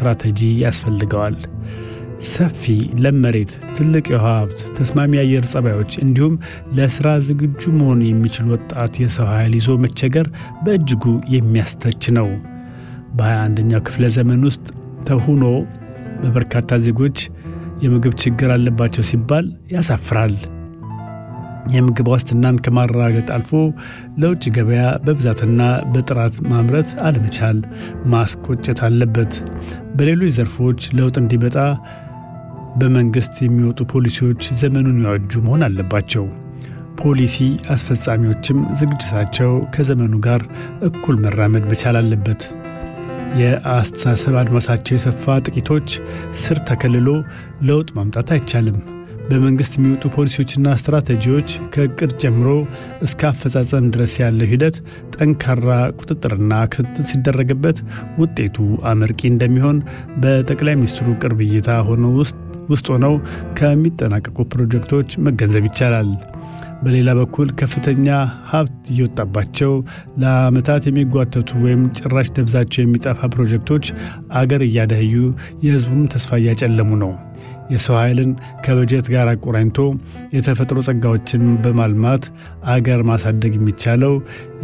ስትራቴጂ ያስፈልገዋል። ሰፊ ለም መሬት፣ ትልቅ የውሃ ሀብት፣ ተስማሚ የአየር ጸባዮች እንዲሁም ለሥራ ዝግጁ መሆን የሚችል ወጣት የሰው ኃይል ይዞ መቸገር በእጅጉ የሚያስተች ነው። በ21ኛው ክፍለ ዘመን ውስጥ ተሁኖ በበርካታ ዜጎች የምግብ ችግር አለባቸው ሲባል ያሳፍራል። የምግብ ዋስትናን ከማረጋገጥ አልፎ ለውጭ ገበያ በብዛትና በጥራት ማምረት አለመቻል ማስቆጨት አለበት። በሌሎች ዘርፎች ለውጥ እንዲመጣ በመንግሥት የሚወጡ ፖሊሲዎች ዘመኑን የዋጁ መሆን አለባቸው። ፖሊሲ አስፈጻሚዎችም ዝግጅታቸው ከዘመኑ ጋር እኩል መራመድ መቻል አለበት። የአስተሳሰብ አድማሳቸው የሰፋ ጥቂቶች ስር ተከልሎ ለውጥ ማምጣት አይቻልም። በመንግሥት የሚወጡ ፖሊሲዎችና ስትራቴጂዎች ከእቅድ ጀምሮ እስከ አፈጻጸም ድረስ ያለው ሂደት ጠንካራ ቁጥጥርና ክትትል ሲደረግበት ውጤቱ አመርቂ እንደሚሆን በጠቅላይ ሚኒስትሩ ቅርብ እይታ ሆነው ውስጥ ሆነው ከሚጠናቀቁ ፕሮጀክቶች መገንዘብ ይቻላል። በሌላ በኩል ከፍተኛ ሀብት እየወጣባቸው ለዓመታት የሚጓተቱ ወይም ጭራሽ ደብዛቸው የሚጠፋ ፕሮጀክቶች አገር እያደህዩ የሕዝቡም ተስፋ እያጨለሙ ነው። የሰው ኃይልን ከበጀት ጋር አቆራኝቶ የተፈጥሮ ጸጋዎችን በማልማት አገር ማሳደግ የሚቻለው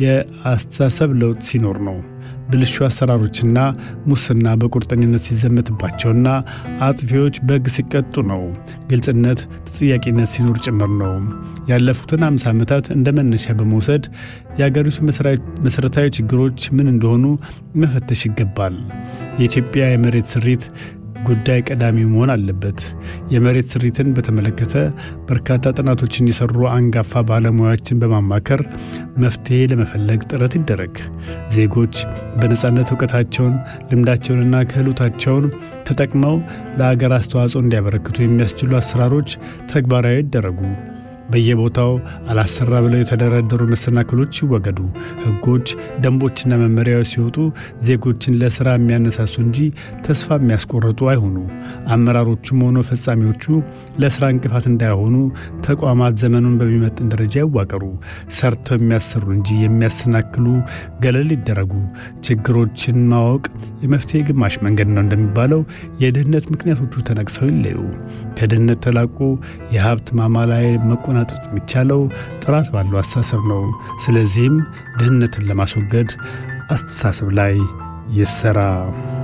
የአስተሳሰብ ለውጥ ሲኖር ነው። ብልሹ አሰራሮችና ሙስና በቁርጠኝነት ሲዘመትባቸውና አጥፊዎች በሕግ ሲቀጡ ነው። ግልጽነት፣ ተጠያቂነት ሲኖር ጭምር ነው። ያለፉትን አምሳ ዓመታት እንደ መነሻ በመውሰድ የአገሪቱ መሠረታዊ ችግሮች ምን እንደሆኑ መፈተሽ ይገባል። የኢትዮጵያ የመሬት ስሪት ጉዳይ ቀዳሚ መሆን አለበት። የመሬት ስሪትን በተመለከተ በርካታ ጥናቶችን የሰሩ አንጋፋ ባለሙያዎችን በማማከር መፍትሔ ለመፈለግ ጥረት ይደረግ። ዜጎች በነፃነት እውቀታቸውን፣ ልምዳቸውንና ክህሎታቸውን ተጠቅመው ለአገር አስተዋጽኦ እንዲያበረክቱ የሚያስችሉ አሰራሮች ተግባራዊ ይደረጉ። በየቦታው አላሰራ ብለው የተደረደሩ መሰናክሎች ይወገዱ። ሕጎች፣ ደንቦችና መመሪያዎች ሲወጡ ዜጎችን ለሥራ የሚያነሳሱ እንጂ ተስፋ የሚያስቆርጡ አይሆኑ። አመራሮቹም ሆኖ ፈጻሚዎቹ ለሥራ እንቅፋት እንዳይሆኑ ተቋማት ዘመኑን በሚመጥን ደረጃ ይዋቀሩ። ሰርተው የሚያሰሩ እንጂ የሚያሰናክሉ ገለል ይደረጉ። ችግሮችን ማወቅ የመፍትሄ ግማሽ መንገድ ነው እንደሚባለው የድህነት ምክንያቶቹ ተነቅሰው ይለዩ። ከድህነት ተላቆ የሀብት ማማ ላይ መቆናጠጥ የሚቻለው ጥራት ባለው አስተሳሰብ ነው። ስለዚህም ድህነትን ለማስወገድ አስተሳሰብ ላይ ይሰራ።